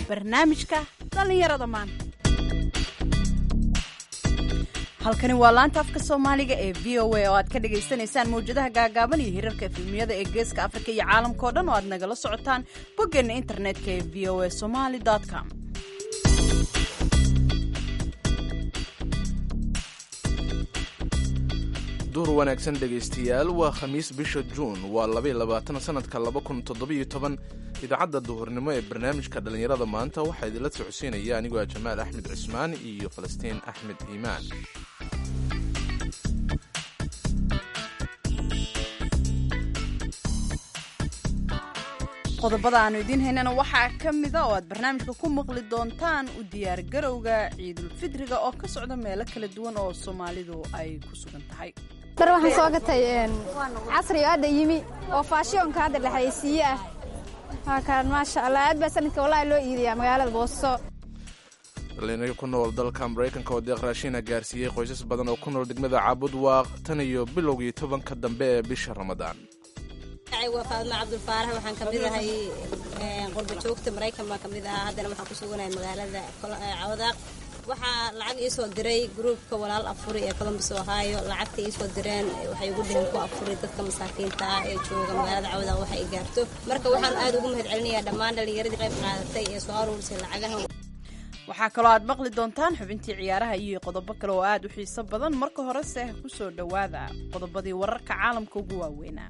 barnaamijka dhallinyarada maanta halkani waa laanta afka soomaaliga ee v o a oo aad ka dhagaysanaysaan mawjadaha gaagaaban iyo hirarka efilmiyada ee geeska afrika iyo caalamka oo dhan oo aad nagala socotaan boggeenna internetka ee v o a somaly com duur wanaagsan dhegaystayaal waa khamiis bisha juun waa labaiy labaatan sanadka laba kun toddobiyo toban idaacadda duhurnimo ee barnaamijka dhallinyarada maanta waxaa idinla socodsiinaya anigoo ah jamaal axmed cismaan iyo falastiin axmed iimaan qodobada aanu idiin haynana waxaa ka mida oo aad barnaamijka ku maqli doontaan u diyaargarowga ciidulfidriga oo ka socda meelo kala duwan oo soomaalidu ay ku sugan tahay dar waxaan soo gatay casriga hadda yimi oo faashiyonka hadda dhexaysiiye ah waakaan maasha allah aad baa sanadka wallahi loo iidayaa magaalada booso dhalinyaro ku nool dalka maraykanka oo deeq raashiina gaarsiiyey qoysas badan oo ku nool degmada caabud waaq tan iyo bilowgii tobanka dambe ee bisha ramadaan waa faadma cabdulfaarax waxaan ka mid ahay qurba joogta maraykan baan ka mid ahaa haddana waxaan ku suganahay magaalada cawdaaq waxaa lacag iisoo diray gruubka walaal afuri ee colombus ohio lacagta iisoo direen waxay ugu dheheen ku afuri dadka masaakiinta ah ee jooga magaalada cawdaaq waxa ay gaarto marka waxaan aad ugu mahad celinayaa dhammaan dhallinyaradii qayb qaadatay ee soo aruurisay lacagahan waxaa kaloo aad maqli doontaan xubintii ciyaaraha iyo qodobo kale oo aad u xiiso badan marka horese ku soo dhowaada qodobadii wararka caalamka ugu waaweynaa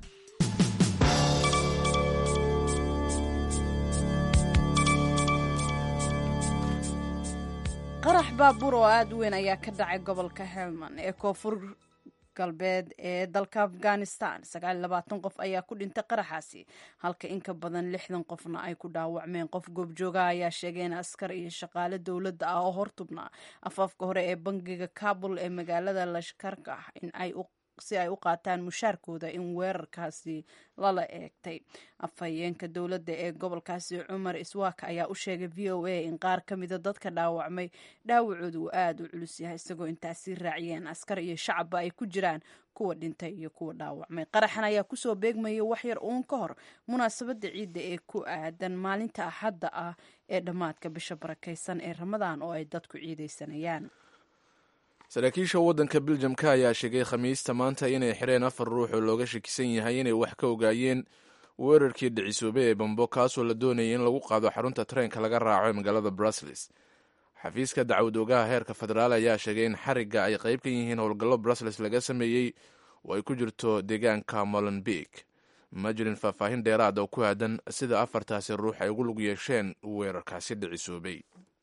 qarax baabuur oo aada u weyn ayaa ka dhacay gobolka helmand ee koonfur galbeed ee dalka afghanistan sagaal iyo labaatan qof ayaa ku dhintay qaraxaasi halka in ka badan lixdan qofna ay ku dhaawacmeen qof goobjoogaha ayaa sheegay in askar iyo shaqaale dowladda ah oo hortubnaa afaafka hore ee bangiga kabul ee magaalada lashkarka in ay u si ay u qaataan mushaarkooda in weerarkaasi lala eegtay afhayeenka dowladda ee gobolkaasi cumar iswaaka ayaa u sheegay v o a in qaar ka mida dadka dhaawacmay dhaawacooda uu aada u culus yahay isagoo intaasi raaciyeen askar iyo shacabba ay ku jiraan kuwa dhintay iyo kuwa dhaawacmay qaraxan ayaa kusoo beegmaya waxyar uun ka hor munaasabadda ciidda ee ku aadan maalinta axadda ah ee dhammaadka bisha barakaysan ee ramadaan oo ay dadku ciidaysanayaan saraakiisha waddanka biljamka ayaa sheegay khamiista maanta inay xireen afar ruux oo looga shakisan yahay inay wax ka ogaayeen weerarkii dhicisoobay ee bambo kaasoo la doonayay in lagu qaado xarunta tareenka laga raaco ee magaalada brussels xafiiska dacwad ogaha heerka federaal ayaa sheegay in xarigga ay qayb ka yihiin howlgallo brussels laga sameeyey oo ay ku jirto deegaanka molenbeek ma jirin faahfaahin dheeraad oo ku aadan sida afartaasi ruux ay ugu lug yeesheen weerarkaasi dhicisoobay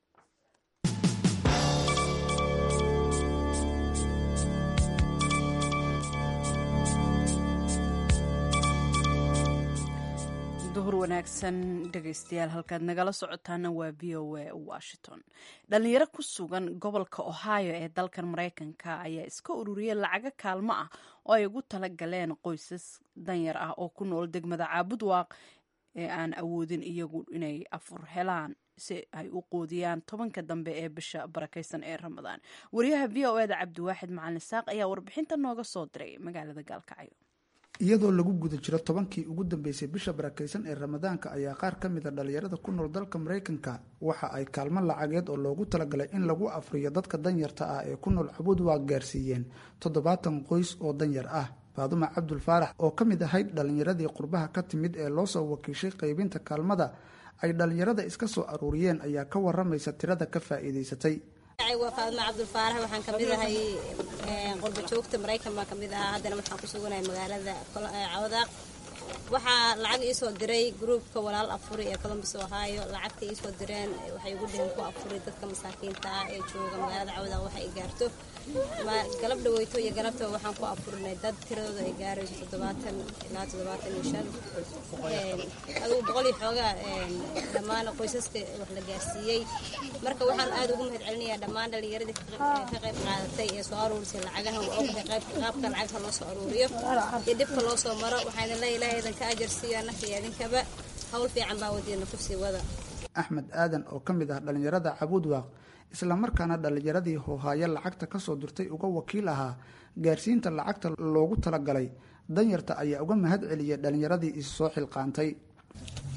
duhur wanaagsan dhegaystayaal halkaad nagala socotaana waa v o a washington dhalinyaro ku sugan gobolka ohio ee dalkan maraykanka ayaa iska ururiyay lacago kaalmo ah oo ay ugu tala galeen qoysas danyar ah oo ku nool degmada caabud waaq ee aan awoodin iyagu inay afur helaan si ay u qoodiyaan tobanka dambe ee bisha barakaysan ee ramadaan wariyaha v o eda cabdiwaaxid macalin saaq ayaa warbixinta nooga soo diray magaalada gaalkacyo iyadoo lagu guda jiro tobankii ugu dambeysay bisha barakaysan ee ramadaanka ayaa qaar ka mid a dhalinyarada ku nool dalka maraykanka waxa ay kaalmo lacageed oo loogu talagalay in lagu afriyo dadka danyarta ah ee ku nool cabuud waa gaarsiiyeen toddobaatan qoys oo danyar ah faaduma cabdul faarax oo ka mid ahayd dhalinyaradii qurbaha ka timid ee loo soo wakiishay qaybinta kaalmada ay dhalinyarada iska soo aruuriyeen ayaa ka waramaysa tirada ka faa'iidaysatay waa faadma cabdulfaarax waxaan ka mid ahay qurba joogta maraykan baan ka mid ahaa haddana waxaan ku suganahay magaalada cawdaaq waxaa lacag iisoo diray gruubka walaal afuri ee colombus ohio lacagta iisoo direen waxay ugu dheheen ku afuri dadka masaakiinta ah ee jooga magaalada cawdaaq waxa ay gaarto galab dhaweyto iyo galabtaba waxaan ku afurinay dad tiradooda ay gaarayso toddobaatan ilaa toddobaatan iyo shan adugu boqol iyo xoogaa dhammaan qoysaska wax la gaarsiiyey marka waxaan aada ugu mahad celinayaa dhammaan dhallinyaradii ka qayb qaadatay ee soo aruurisay lacagahan waa ogtahay qaabka lacagta loo soo aruuriyo iyo dhibka loo soo maro waxaan ilaa ilaahay idinka ajar siiyo annaka iyo idinkaba hawl fiican baa wadiina kusii wada axmed aadan oo ka mid ah dhalinyarada cabuud waaq islamarkaana dhallinyaradii hoohaayo lacagta kasoo dirtay uga wakiil ahaa gaarsiinta lacagta loogu talagalay danyarta ayaa uga mahad celiyay dhallinyaradii is soo xilqaantay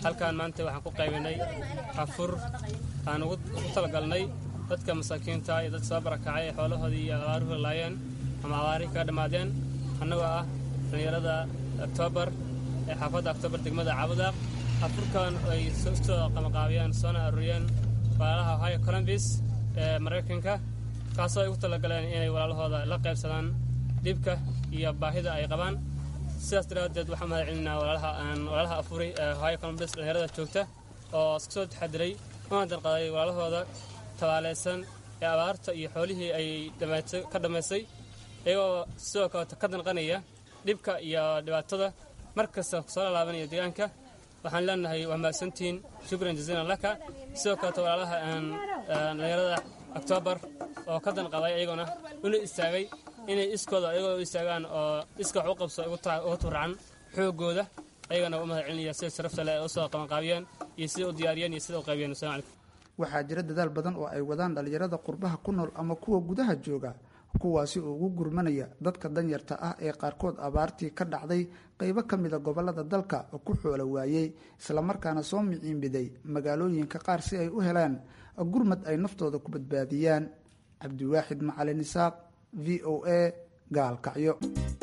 halkaan maanta waxaan ku qaybinay afur aan ugu talagalnay dadka masaakiinta iyo dad soo barakacay ee xoolahoodii iyo abaaruhu laayeen ama abaarihii kaga dhammaadeen annagoo ah dhallinyarada oktoobar ee xaafadda oktoobar degmada cabudaaq afurkan ay soo qamaqaabiyeen soona aruuriyeen walaalaha ohio colombis ee maraykanka kaasoo ay ugu talagaleen inay walaalahooda la qaybsadaan dhibka iyo baahida ay qabaan sidaas daraaddeed waxaan mahad celinaa walaalaha afuri ee ohio colombis dhallinyarada joogta oo iska soo taxadiray una darqaday walaalahooda tabaalaysan ee abaarta iyo xoolihii ay ka dhammaysay iyagoo sidoo kaleeto ka danqanaya dhibka iyo dhibaatada mar kasta soo laalaabanaya deegaanka waxaan leenahay waa mahadsantihiin shukran jaziilan laka sidoo kaleeto walaalaha dhallinyarada oktoobar oo ka danqaday iyagona una istaagay inay iskooda ayagoo u istaagaan oo iska wax u qabso uga turacan xoogooda ayagana u mahad celinaya sida sharafta leh ee usoo qabanqaabiyeen iyo sida u diyaariyeen iyo sida u qaybiyeen assalamu calaykum waxaa jira dadaal badan oo ay wadaan dhallinyarada qurbaha ku nool ama kuwa gudaha jooga kuwaasi oo ugu gurmanaya dadka danyarta ah ee qaarkood abaartii ka dhacday qeybo ka mida gobolada dalka ku xoolo waayey islamarkaana soo miciinbiday magaalooyinka qaar si ay u helaan gurmad ay naftooda ku badbaadiyaan cabdiwaaxid macalin isaaq v o a gaalkacyo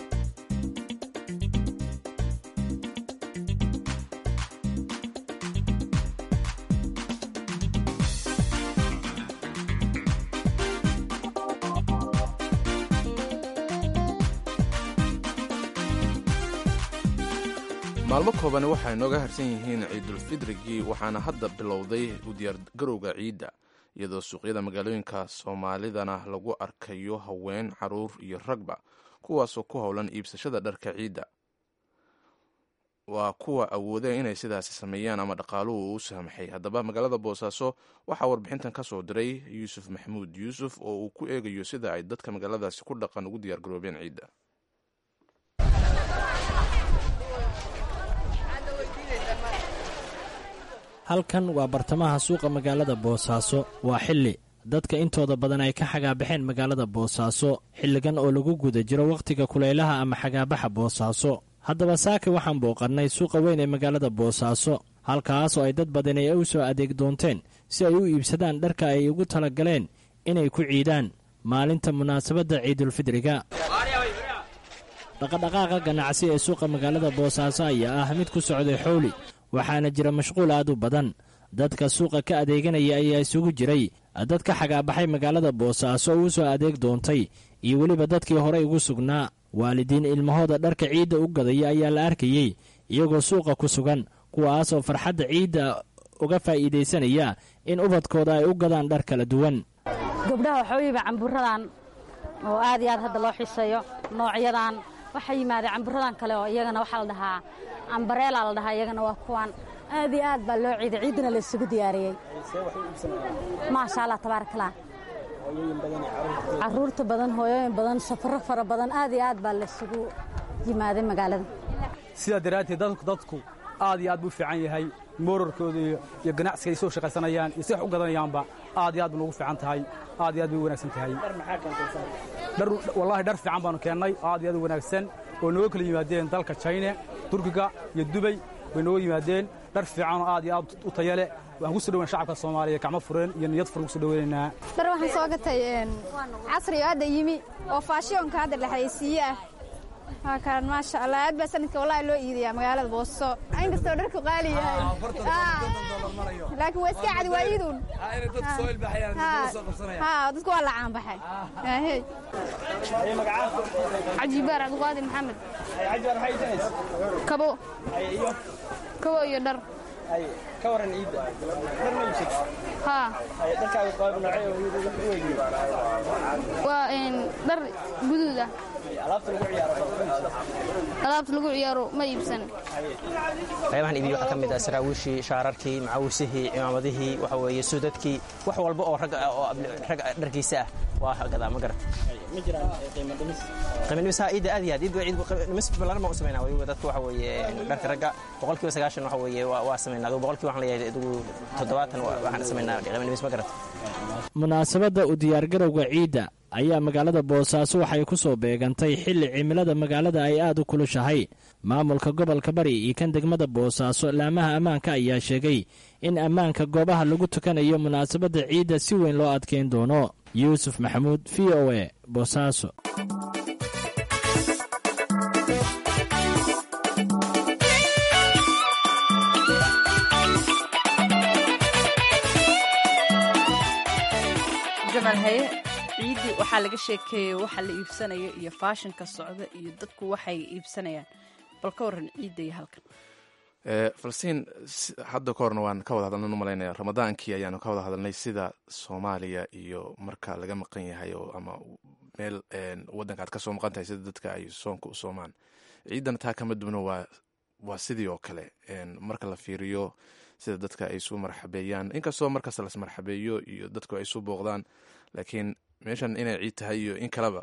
maalmo koobani waxay nooga harsan yihiin ciidulfidrigii waxaana hadda bilowday u diyaargarowga ciidda iyadoo suuqyada magaalooyinka soomaalidana lagu arkayo haween caruur iyo ragba kuwaasoo ku howlan iibsashada dharka ciidda waa kuwa awoodeen inay sidaasi sameeyaan ama dhaqaaluhu u saamaxay haddaba magaalada boosaaso waxaa warbixintan ka soo diray yuusuf maxamuud yuusuf oo uu ku eegayo sida ay dadka magaaladaasi ku dhaqan ugu diyaargaroobeen ciidda halkan waa bartamaha suuqa magaalada boosaaso waa xilli dadka intooda badan ay ka xagaabaxeen magaalada boosaaso xilligan oo lagu guda jiro wakhtiga kulaylaha ama xagaabaxa boosaaso haddaba saaka waxaan booqannay suuqa weyn ee magaalada boosaaso halkaasoo ay dad badani ay u soo adeeg doonteen si ay u iibsadaan dharka ay ugu tala galeen inay ku ciidaan maalinta munaasabadda ciidulfidriga dhaqadhaqaaqa ganacsi ee suuqa magaalada boosaaso ayaa ah mid ku socday xowli waxaana jira mashquul aad u badan dadka suuqa ka adeeganaya ayaa isugu jiray dad ka xagaabaxay magaalada boosaaso uu soo adeeg doontay iyo weliba dadkii horey ugu sugnaa waalidiin ilmahooda dharka ciidda u gadaya ayaa la arkayey iyagoo suuqa ku sugan kuwaasoo farxadda ciidda uga faa'iidaysanaya in ubadkooda ay u gadaan dhar kala duwan gabdhaha waxaa iiba camburadan oo aad iyo aad hadda loo xiiseeyo noocyadan waxaa yimaadeen camburadan kale oo iyagana waxaa la dhahaa ambareela la dhahaa iyagana waa kuwan aad iyo aad baa loo ciiday ciiddana la isugu diyaariyey maasha allah tabaarakallah caruurta badan hooyooyin badan safaro fara badan aad iyo aad baa la isugu yimaaday magaalada sidaa daraadteed dadku aad iyo aad buu u fiican yahay moorarkooda iyo ganacsiga ay soo shaqaysanayaan iyo si wax u gadanayaanba aad iyo aad buu ugu fiican tahay aad iyo aad bay u wanaagsan tahay wallaahi dhar fiican baanu keennay aad iyo aad u wanaagsan oo nooga kala yimaadeen dalka jayne turkiga iyo dubay bay nooga yimaadeen dhar fiicanoo aad iyo aad u taya leh waxaan ku soo dhaweyn shacabka soomaaliya gacmo fureen iyo niyad furan ku soo dhaweynaynaa dhar waxaan soo gatay casriga hadda yimi oo faashiyonka hadda dhexaysiiye ah waa kaan maasha allah aad baa sanadka wallahi loo iidayaa magaalada booso inkastoo dharku qaali yahay laakiin waa iska cadi waa iiduun dadku waa la caanbaxay cajibaar cabdiqaadir maxamed kabo kabo iyo dhar ka waran ciidda dhar ma iibsad haa dharkaaga qaab noocee oo u weygii waa dhar guduud ah alaabta lagu ciyaaro alaabta lagu ciyaaro ma iibsan qaybahan iibiyo waxaa ka mid ah saraawiishii shaararkii macawisihii cimaamadihii waxa weeye suudadkii wax walba oo rag oo rag dharkiisa ah waa gadaa ma garat ma jiraan qiimo dhimis qiimo dhimis haa ciidda aad iyo aad ciidda ciid dhimis ballaaran baan u samaynaa weliba dadka waxa weeye dharka ragga boqolkiiba sagaashan waxa weeye waa samaynaa adigu boqolkiiba waxaan leeyahay adigu toddobaatan waxaan samaynaa qiimo dhimis ma garat munaasabadda u diyaargarowga ciidda ayaa magaalada boosaaso waxay ku soo beegantay xilli cimilada magaalada ay aad u kulushahay maamulka gobolka bari iyo kan degmada boosaaso laamaha ammaanka ayaa sheegay in ammaanka goobaha lagu tukanayo munaasabadda ciidda si weyn loo adkeyn doono yuusuf maxamuud v o e boosaaso jamal haye ciiddii waxaa laga sheekeeyey waxa la iibsanayo iyo faashinka socda iyo dadku waxay iibsanayaan bal ka waran ciidda iyo halkan falastiin hadda ka horna waan ka wada hadalnan umalaynaya ramadaankii ayaanu ka wada hadalnay sida soomaaliya iyo marka laga maqan yahay oo ama meel wadanka aad ka soo maqan tahay sida dadka ay soonka u soomaan ciiddana taa kama dubno waa waa sidii oo kale marka la fiiriyo sida dadka ay isu marxabeeyaan inkastoo markasta las marxabeeyo iyo dadku ay isu booqdaan laakiin meeshan inay ciid tahay iyo in kaleba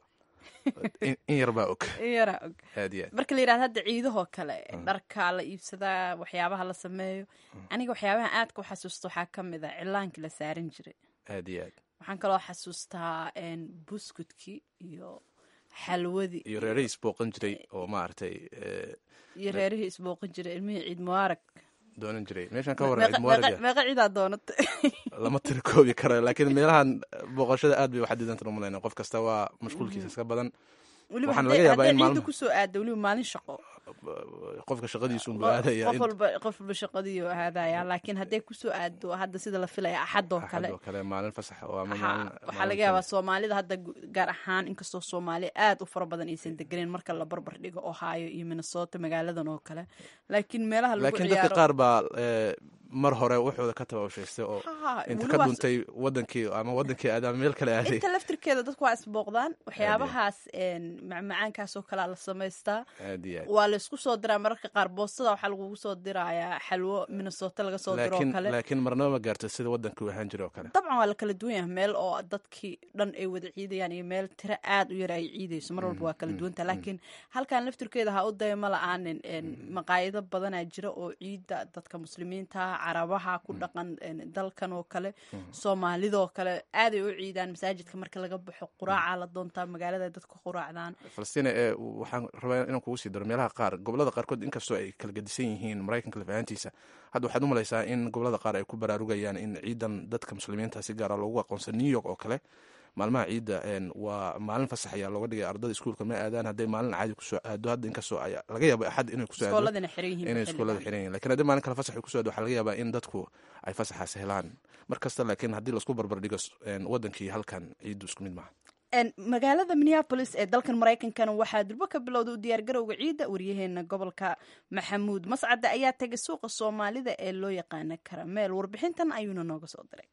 in yarbaa og in yaraa og aad iyo aad marka la yidhahdo hadda ciidahoo kale dharka la iibsadaa waxyaabaha la sameeyo aniga waxyaabaha aadka u xasuusta waxaa ka mid a cilaankii la saaran jiray aad iyo aad waxaan kaloo xasuustaa buskudkii iyo xalwadii iyo reerihii isbooqan jiray oo maaragtay iyo reerihii isbooqan jiray ilmihii ciid mubaarag doonan jiray meeshan ka waran ciid mubaaraga meeqa ciidaa doonata lama tira koobi karo laakiin meelahan booqashada aad bay waxadidantan umalayna qof kasta waa mashquulkiisa iska badan weliba waxaana laga yaabaa in ciidda maalin kusoo aada weliba maalin shaqo qofka shaqadiisu unbuu aadaya qof walba qof walba shaqadii oo aadaya laakiin hadday kusoo aado hadda sida la filaya axadoo kale oo kale maalin fasax oo ama Ha, maalin waxaa laga yaabaa soomaalida hadda gu- gaar ahaan inkastoo soomaali aad u fara badan aysan degeneyn marka la barbar dhigo ohio iyo minnesota magaaladan oo kale laakiin meelaha lagu laakiin dadka ciyaaro qaar baa eh, mar hore waxooda ka tababshaystay oo Ha, inta weli ka waa- dhuntay wadankii ama wadankii aad ama meel kale aaday inta laftirkeeda dadku waa isbooqdaan waxyaabahaas een, macmacaankaasoo kalea la samaystaa aad iyo aad waa laysku soo diraa mararka qaar boostada waxaa lagugu soo dirayaa xalwo minnesota laga soo diro oo laakiin kale laakiin marnaba ma gaarto sida wadankii u ahaan jiray oo kale dabcan waa la kala duwan yahay meel oo dadkii dhan ay wada ciidayaan iyo meel tiro aad u yar ay ciidayso mar walba waa kala duwanta laakiin halkan laftirkeeda ha u dayma la-aanin een, maqaayado badanaa jira oo ciidda dadka muslimiinta carabaha ku dhaqan een, dalkan oo kale soomaalidoo kale aaday u ciidaan masaajidka marka laga baxo quraaca la doontaa magaalada ay dadku quraacdaan falastiin ee waxaan rabaa inaan kugu sii daro meelaha qaar gobolada qaarkood inkastoo ay kala gedisan yihiin maraykanka lafahantiisa hadda waxaad u malaysaa in gobolada qaar ay ku baraarugayaan in ciidan dadka muslimiinta si gaara loogu aqoonsan new york oo kale maalmaha ciidda een, waa maalin fasax ayaa looga dhigay ardada iskuulka ma aadaan hadday maalin caadi kusoo aado hadda inkastoo ay laga yaabo axad inay kusoo aado iskooladina xiran yihiin inay xilligan. iskuullada xiran yihiin lakiin haddii maalin kale fasax ay kusoo aado waxaa laga yaabaa in dadku ay fasaxaas helaan mar kasta laakiin haddii laisku barbar dhigo een, wadankii halkan ciiddu isku mid maaha Een, magaalada minneapolis ee dalkan maraykankana waxaa durbo ka bilowda u diyaargarowga ciidda waryaheena gobolka maxamuud mascade ayaa tegay suuqa soomaalida ee loo yaqaana karameel warbixintan ayuuna nooga soo diray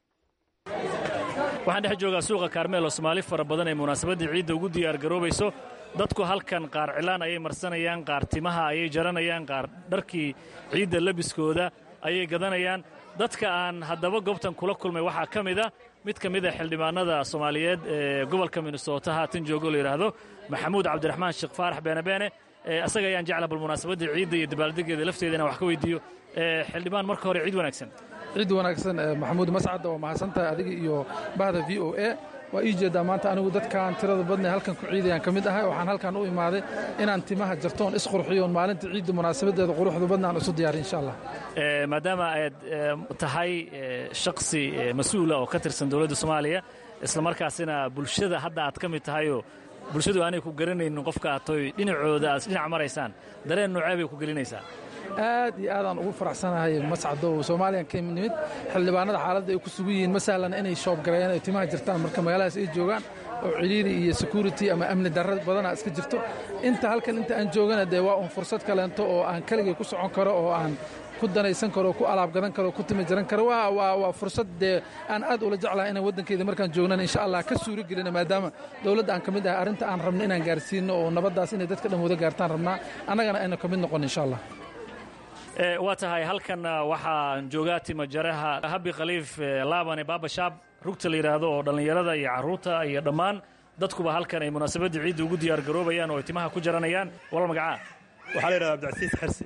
waxaan dhex joogaa suuqa kaarmeel oo soomaali fara badan ay munaasabaddii ciidda ugu diyaargaroobayso dadku halkan qaar cilaan ayay marsanayaan qaar timaha ayay jaranayaan qaar dharkii ciidda labiskooda ayay gadanayaan dadka aan haddaba goobtan kula kulmay waxaa ka mid a mid ka mid a xildhibaanada soomaaliyeed ee gobolka minnesota haatan joogo la yidhaahdo maxamuud cabdiraxmaan sheekh faarax beenabeene ee asaga ayaan jecla bal munaasabaddii ciidda iyo dabaaldegeeda lafteeda inaan wax ka weydiiyo ee xildhibaan marka hore ciid wanaagsan ciid wanaagsan eh, maxamuud mascad waa mahadsantahay adiga iyo bahda v o a waa ii jeedaa maanta anigu dadkan tirada badna halkan ku ciidayaan ka mid ahay waxaan halkan u imaaday inaan timaha jartoon isqurxiyoon maalinta ciidda munaasabadeeda quruxda badna aan isu diyaariy insha allah Ee, maadaama aad ee, tahay ee, shakhsi ee, mas-uula oo ka tirsan dowladda soomaaliya islamarkaasina bulshada hadda aad ka mid tahayoo bulshadu aanay ku garanaynin qofka aad toy dhinacooda aad dhinac maraysaan dareen noocee bay ku gelinaysaa aad iyo aadaan ugu faraxsanahay mascadow soomaaliyan ka nimid xildhibaanada xaaladda ay ku sugan yihiin ma sahlan inay shoobgareeyaan ay timaha jirtaan marka magaaladaas ay joogaan oo cidhiiri iyo security ama amni darra badanaa iska jirto inta halkan inta aan joogana dee waa un fursad kaleento oo aan keligay ku socon karo oo aan ku danaysan karo ku alaab gadan karo ku timi jaran karo waa waa waa fursad dee aan aad ula jeclahay inaan waddankeeda markaan joognana insha allah ka suuro gelina maadaama dowladda aan ka mid ahay arrinta aan rabno inaan gaarsiino oo nabaddaas inay dadka dhan wada gaartaan rabnaa annagana ayna ka mid noqon insha allah Ee, waa tahay halkan ah, waxaan joogaa timajaraha habi khaliif ee, laabane baabashaab rugta la yidhaahdo oo dhallinyarada iyo carruurta iyo dhammaan dadkuba halkan ay munaasabadda ciidda ugu diyaargaroobayaan oo ay timaha ku jaranayaan walal magacaa waxaa la yidhahdaa abdicasiis xersi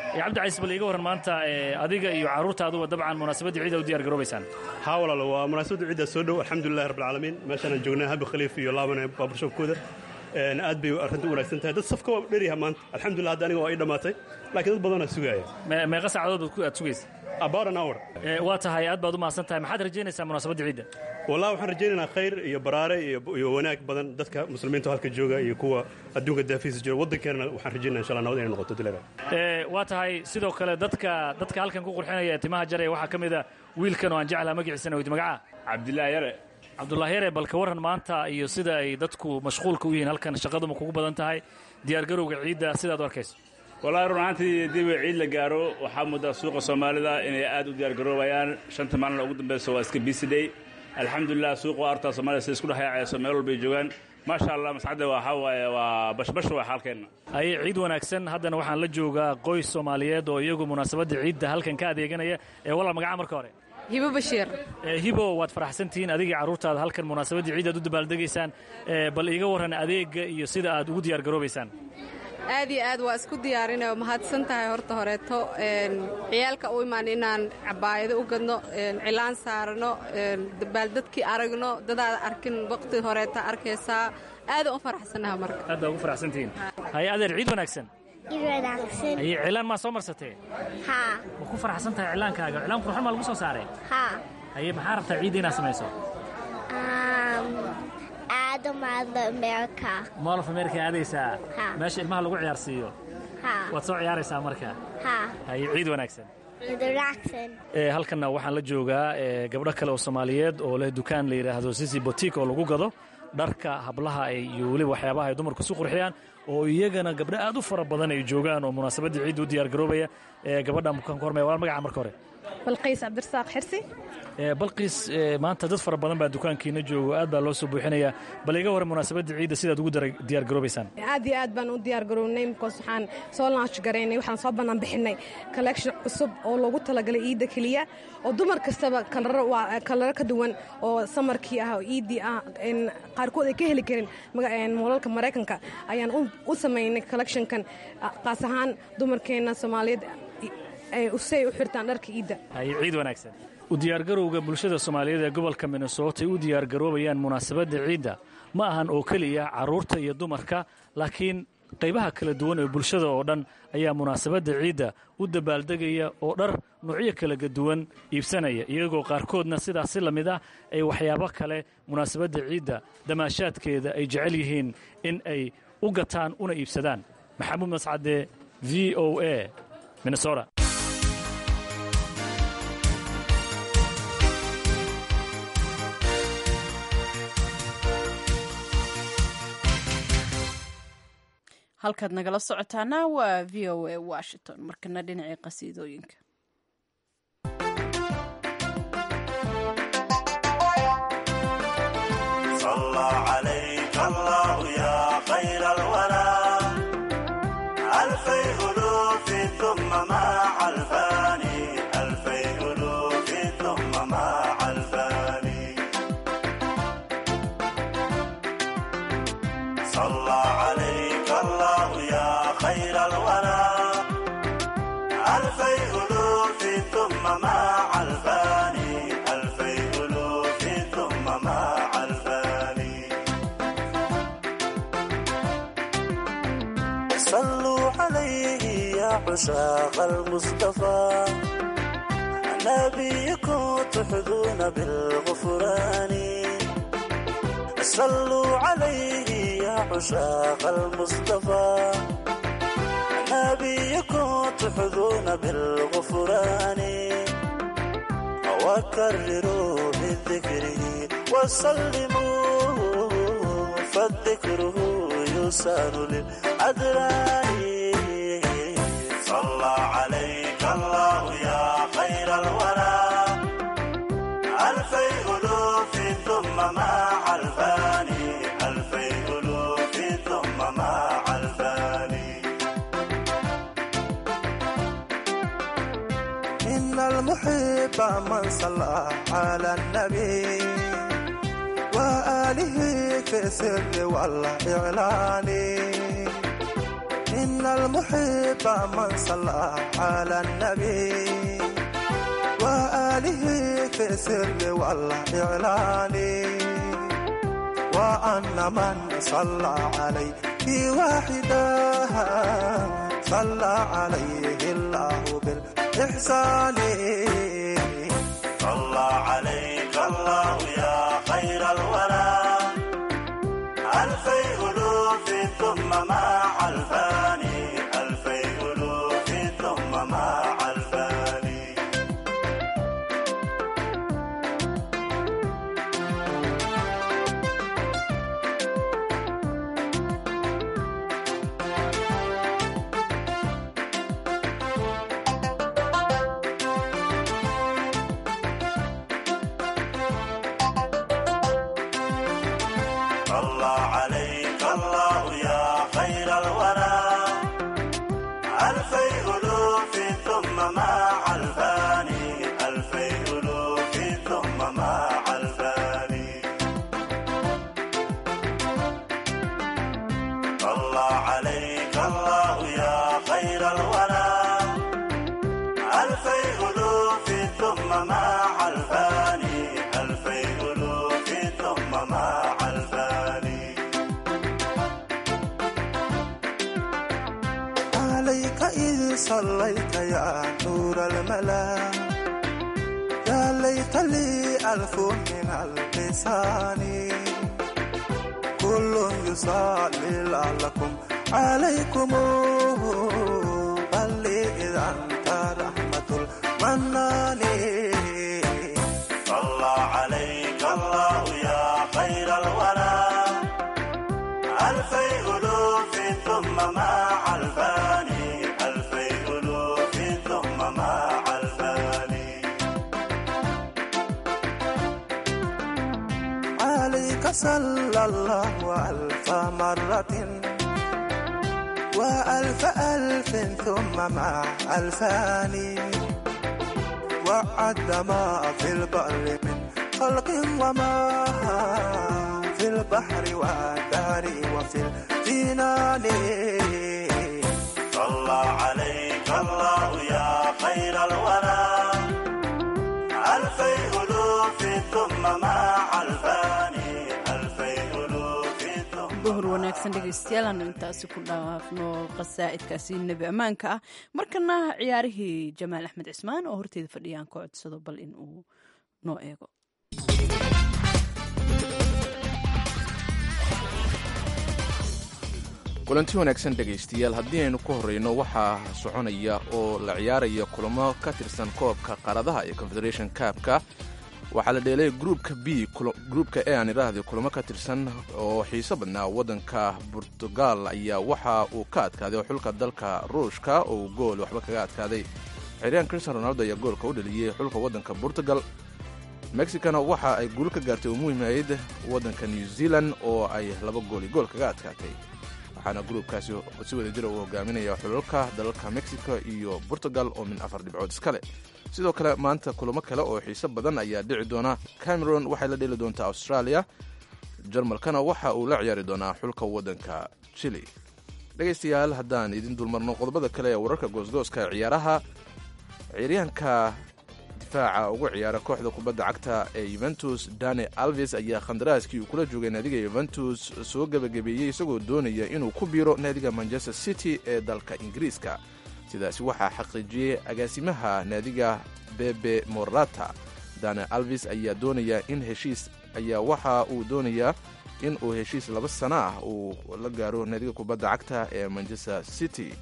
cabdicais bal iiga warran maanta adiga iyo carruurtaaduba dabcan munaasabadda ciida u diyar garoobaysaan haa walaalo waa munaasabadda ciidda soo dhow alxamdulilahi rabbilcaalamiin meeshaanaan joognaa habi khaliif iyo laabane baaburshoobkooda aad bay arrinta u wanaagsan tahay dad safka waa dheryaha maanta alxamdulillah hadda aniga waa ii dhammaatay laakiin dad badanaa sugaaya meeqa saacadood aad sugaysa about an hour waa tahay aad baad u mahadsan tahay maxaad rajaynaysaa munaasabadda ciidda wallahi waxaan rajaynaynaa khayr iyo baraare iyo wanaag badan dadka muslimiinta halka jooga iyo kuwa adduunka daafiisa jooga waddankeenana waxaan rajaynaa insha allah nabad inay noqoto dileera waa tahay sidoo kale dadka dadka halkan ku qurxinaya timaha jaraya waxaa ka mid a wiilkan oo aan jeclaha magaciisana weydi magaca cabdilaahi yare cabdullaahi yare bal ka warran maanta iyo sida ay dadku mashquulka u yihiin halkan shaqaduma kugu badan tahay diyaargarowga ciidda sidaad u arkayso wallaahi run ahaantii dib ciid la gaaro waxaa muddaa suuqa soomaalida inay aad u diyaargaroobayaan shanta maalin ugu dambaysa waa iska bisidhay alxamdulilah suuqa waa artaa soomaalida sida isku dhexyaacayso meel walbay joogaan maasha allah mascadda waxaa waaye waa bashbash waa xaalkeenna aye ciid wanaagsan haddana waxaan la joogaa qoys soomaaliyeed oo iyagu munaasabadda ciidda halkan ka adeeganaya ee walaal magaca marka hore hibo bashiir hibo waad faraxsantihiin adigii carruurtaada halkan munaasabaddii ciid aad u dabaaldegaysaan bal iiga warran adeegga iyo sida aad ugu diyaar garoobaysaan aad iyo aad waa isku diyaarinao mahadsan tahay horta horeeto ciyaalka u imaan inaan cabaayado u gadno cilaan saarano dabaaldadkii aragno dadaada arkin waqti horeeta arkaysaa aadaan u faraxsannaha marka aad baa ugu faraxsantihiin haye adeer ciid wanaagsan haye cilaan maa soo marsatee haa ma ku faraxsan tahay cilaankaaga cilaan qurxon maa lagu soo saaray haa haye maxaa rabtaa ciidda inaad samayso aado maadla america mall of america aadaysaa haa meesha ilmaha lagu ciyaarsiiyo haa waad soo ciyaaraysaa marka haa haye ciid wanaagsan ciid wanaagsan ee halkanna waxaan la joogaa ee gabdho kale oo soomaaliyeed oo leh dukaan la yidhaahdo sisi botik oo lagu gado dharka hablaha iyo weliba waxyaabaha ay dumarku isu qurxiyaan oo iyagana gabdho aad u fara badan ay joogaan oo munaasabaddii ciidda u diyaar garoobaya ee gabadha mukaan ku hormaya walaal magaca marka hore balqiis cabdirasaaq xirsi balqiis maanta dad fara badan baa dukaankiina joogo aad baa loo soo buuxinayaa bal iga hore munaasabadda ciidda sidaad ugu diyaar garoobaysaan aad iyo aad baan u diyaar garownay markaas waxaan soo launch garaynay waxaan soo bannaan bixinay collection cusub oo loogu talagalay ciidda keliya oo dumar kastaba kalaro waa kalaro ka duwan oo samarkii ah oo ciiddii ah qaarkood ay ka heli karin moolalka maraykanka ayaan u samaynay collectionkan qaas ahaan dumarkeenna soomaaliyeed say u xirtaan dharka ciidda haye ciid wanaagsan u diyaargarowga bulshada soomaaliyeed ee gobolka minnesota ay u diyaargaroobayaan munaasabadda ciidda ma ahan oo keliya carruurta iyo dumarka laakiin qaybaha kala duwan ee bulshada oo dhan ayaa munaasabadda ciidda u dabaaldegaya oo dhar nuucyo kala duwan iibsanaya iyagoo qaarkoodna sidaas si la mid ah ay waxyaabo kale munaasabadda ciidda damaashaadkeeda ay jecel yihiin in ay u gataan una iibsadaan maxamuud mascade v o a minnesota halkaad nagala socotaana waa v o a washington markana dhinacii qasiidooyinka عشاق المصطفى نبيكم تحظون بالغفران صلوا عليه يا عشاق المصطفى نبيكم تحظون بالغفران وكرروا بذكره وسلموا فالذكره يسار للأدران صلى عليك الله يا خير الورى ألفي ألوف ثم مع الفاني ألفي ألوف ثم مع الفاني إن المحب من صلى على النبي وآله في السر والإعلان إن المحب من صلى على النبي وآله في السر والإعلان وأن من صلى عليه واحدا صلى عليه الله بالإحسان صلى عليك الله يا خير الورى ألفي ألوف ثم مع الفاني ألفي ألوف ثم مع الفاني صلى عليك الله يا خير الورى ألفي ألوف ثم مع الفاني ألفي ألوف ثم مع الفاني صلى عليك الله يا خير الورى ألفي ألوف ثم مع الفاني ألفي ألوف ثم مع الفاني عليك إذ صليت يا نور الملا يا ليت لي ألف من اللسان كل يصلي لعلكم عليكم بل إذا أنت رحمة المنان صلى عليك الله يا خير الورى ألفي ألوف ثم مع الفاني ألفي ألوف ثم مع الفاني عليك صلى الله ألف مرة وألف ألف ثم مع ألفان وعد ما في البر من خلق وما في البحر والدار وفي الجنان صلى عليك الله يا خير الورى ألفي ألوف ثم مع الفاني ألفي ألوف ثم duhur wanaagsan dhegaystayaal aanu intaasi ku dhaafno qasaa'idkaasi nebi ammaanka ah markana ciyaarihii jamaal axmed cismaan oo horteeda fadhiyaan ka codsado bal in uu noo eego kulanti wanaagsan dhegaystayaal haddii aynu ku horreyno waxaa soconaya oo la ciyaaraya kulamo ka tirsan koobka qaaradaha ee confederation kaabka waxaa la dheelay gruupka b gruupka e aan idhaahday kulamo ka tirsan oo xiiso badnaa waddanka burtugal ayaa waxa uu ka adkaaday xulka dalka ruushka oo gool waxba kaga adkaaday xiriyaan cristian ronaldo ayaa goolka u dhaliyey xulka waddanka portugal mexicana waxa ay guul ka gaartay oo muhiimayd waddanka new zealand oo ay laba gool iyo gool kaga adkaatay waxaana gruubkaasi si wada jira uu hogaaminaya xulalka dalalka mexico iyo portugal oo min afar dhibcood iskale sidoo kale maanta kulamo kale oo xiiso badan ayaa dhici doona cameron waxay la dheli doontaa australia jarmalkana waxa uu la ciyaari doonaa xulka waddanka chile dhegaystayaal haddaan idin dulmarno qodobada kale ee wararka goosgooska ciyaaraha ciyaaryahanka difaaca ugu ciyaara kooxda kubadda cagta ee yuventus dani alves ayaa khandaraaskii uu kula joogay naadiga yuventus soo gebagabeeyey isagoo doonaya inuu ku biiro naadiga manchester city ee dalka ingiriiska sidaasi waxaa xaqiijiyey agaasimaha naadiga bebe morata dani alves ayaa doonaya in heshiis ayaa waxa uu doonayaa in uu heshiis laba sano ah uu la gaaro naadiga kubadda cagta ee manchester city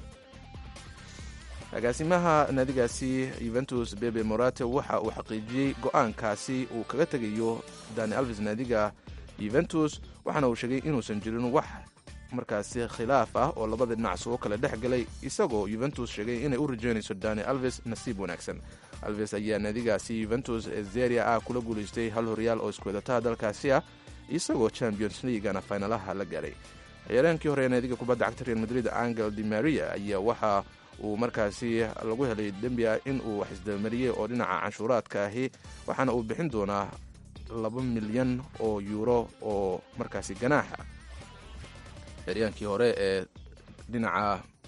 agaasimaha naadigaasi yuventus bebe morate waxa uu xaqiijiyey go-aankaasi uu kaga tegayo dani alves naadiga yuventus waxaana uu sheegay inuusan jirin wax markaasi khilaaf ah oo labada dhinac soo kala dhex galay isagoo yuventus sheegay inay u rajeynayso dani alves nasiib wanaagsan alves ayaa naadigaasi yuventus ee zeria ah kula guulaystay hal horyaal oo iskuwadataha dalkaasi ah isagoo champions leaguana faynalaha la gaaray ciyaaryahankii hore ee naadiga kubadda cagta real madrid angel di maria ayaa waxa uu markaasi lagu helay dembi ah in uu wax isdabamariyey oo dhinaca canshuuraadka ahi waxaana uu bixin doonaa laba milyan oo yuuro oo markaasi ganaaxa ciyaryaankii hore ee dhinaca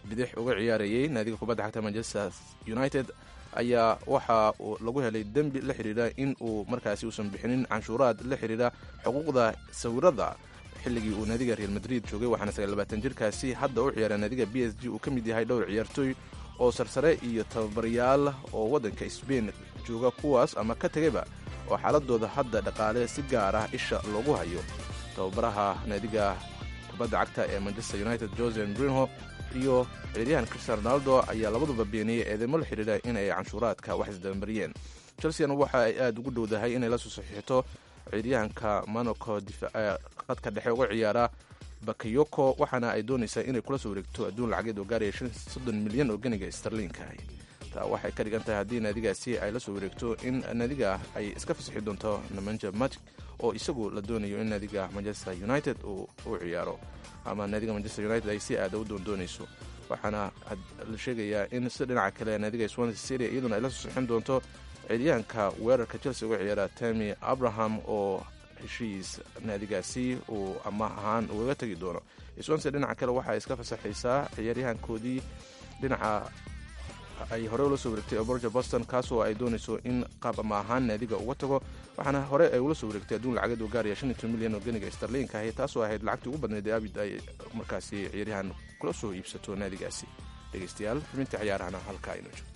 bidix uga ciyaarayay naadiga kubadda cagta manchester united ayaa waxa uu lagu helay dembi la xidhiidha in uu markaasi uusan bixinin canshuuraad la xidhiidha xuquuqda sawirada xilligii uu naadiga real madrid joogay waxaana sagaalbaatan jirkaasi hadda u ciyaara naadiga b s g uu ka mid yahay dhowr ciyaartooy oo sarsare iyo tababarayaal oo waddanka sbain jooga kuwaas ama ka tegayba oo xaaladooda hadda dhaqaale si gaar ah isha loogu hayo tababaraha naadiga kubadda cagta ee manchester united jose brinho iyo ciyaaryahan cristian ronaldo ayaa labaduba beeniyey eedeymo la xidhiidha in ay canshuuraadka wax isdabamariyeen chelseana waxa ay aada ugu dhowdahay inay la soo saxiixto ciyaaryahanka monaco qadka dhexe uga ciyaara bakayoko waxaana ay doonaysaa inay kula soo wareegto adduun lacageed oo gaaraya soddon milyan oo ganiga starliinka taa waxay ka dhigan tahay haddii naadigaasi ay la soo wareegto in naadiga ay iska fasixi doonto nemanja matic oo isagu la doonayo in naadiga manchester united uu u ciyaaro ama naadiga manchester united ay si aada u doondoonayso waxaana la sheegayaa in si dhinaca kale naadiga swansea syria iyaduna ay la soo sixin doonto ciyaaryahanka weerarka chelsea uga ciyaara tami abraham oo heshiis naadigaasi uu amaah ahaan ugaga tegi doono swansea dhinaca kale waxaa iska fasaxaysaa ciyaaryahankoodii dhinaca ay hore ula soo wareegtay borja boston kaasoo ay doonayso in qaab ama ahaan naadiga uga tago waxaana hore ay ula soo wareegtay adduun lacageed oo gaaraya shan iyo toban milyan oo ganiga starliinka ahi taasoo ahayd lacagtii ugu badnayd ee abid ay markaasi ciyaaryahan kula soo iibsato naadigaasi dhegeystayaal xubinta ciyaarahana halkaa inoo joogto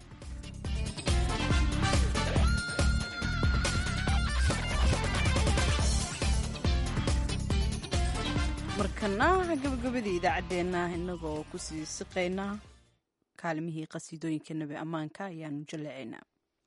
markana gabagabadii idaacaddeenna inagoo kusii siqaynaa kaalimihii qasiidooyinka nebi ammaanka ayaanu jaleecaynaa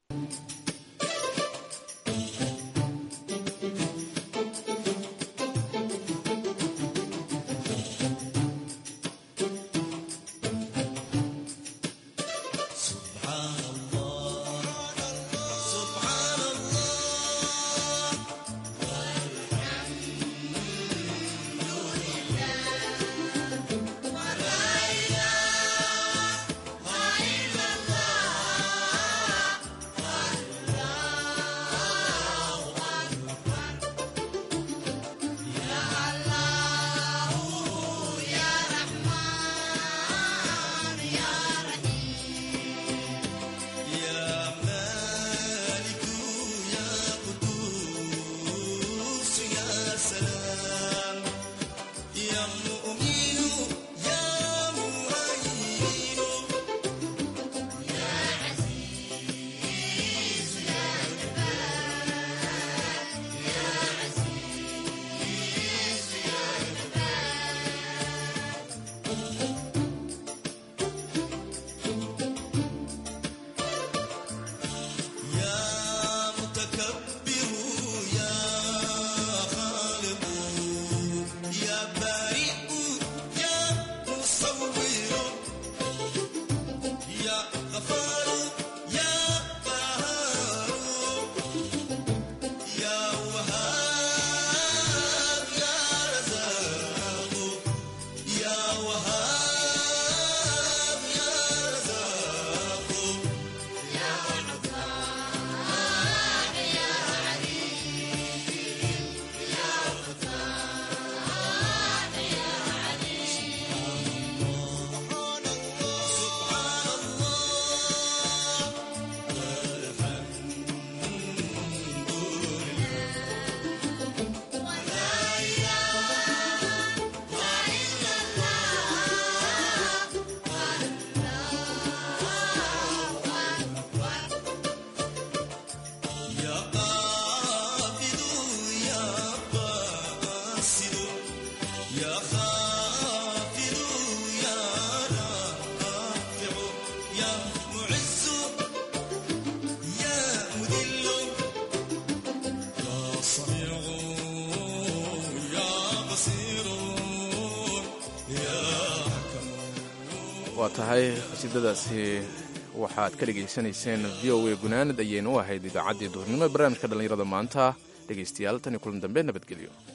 waa tahay qasiidadaasi waxaad ka dhegaysanayseen v o a gunaanad ayaynu u ahayd idaacaddii duhurnimo ee barnaamijka dhallinyarada maanta dhegaystayaal tan iyo kulan dambe nabadgelyo